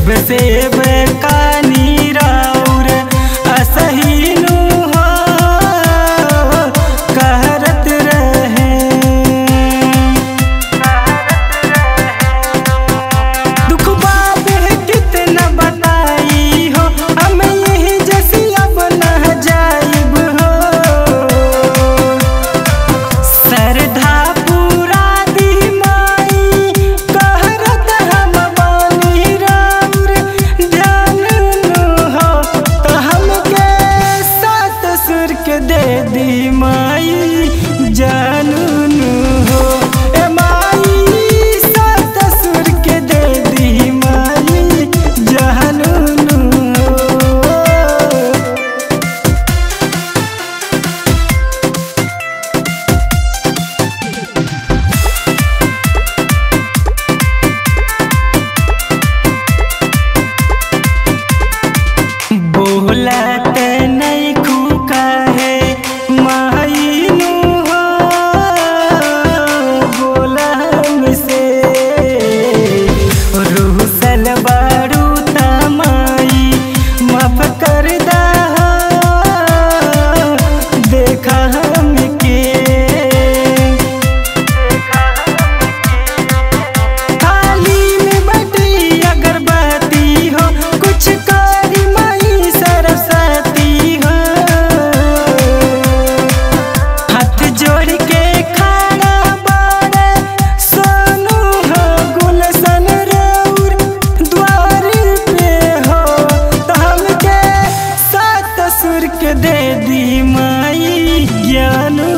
शिव से कानी राउर असहीनु हो कहरत रहे दुख बाबे कितना बताई हो हम यही जैसी अब न जाइब हो सरधा पूरा दी माई कहरत हम बानी राउर ध्यान नु हो तो हमके सात सुर के दे दी माई जानू नु हो ए माई सात सुर के दे दी माई जानू नु हो बोलत नहीं खुका है मायनू हो बोला हमसे रूसल बारू तमाई माफ कर दा देखा हमके थाली में बटी अगरबत्ती हो कुछ कारी माई सरस्वती हो हाथ जोड़ के खाना बाड़े सोनू हो गुलशन रौर द्वार पे हो तो हमके सात सुर के दे दी माई ज्ञान